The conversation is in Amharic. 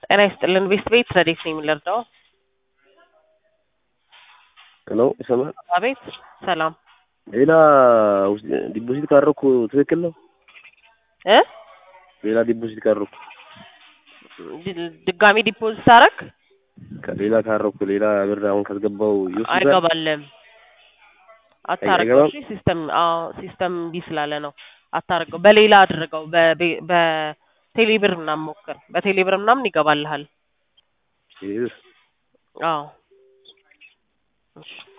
ጤና ይስጥልን ቤስት ቤት ረዴት ነው የምንረዳው? ሄሎ ይሰማል? አቤት ሰላም ሌላ ዲፖዚት ካደረኩ ትክክል ነው? እ ሌላ ዲፖዚት ካደረኩ ድ- ድጋሚ ዲፖዚት አረግ ከሌላ ካደረኩ ሌላ ብር አሁን ካስገባው ይወስዳል? አይገባልም። አታርገው። አይገባም? እሺ ሲስተም አዎ ሲስተም እምቢ ስላለ ነው። አታርገው። በሌላ አድርገው። በቤ- በቴሌብር ምናምን ሞክር። በቴሌብር ምናምን ይገባልሃል። ይህ አዎ እሺ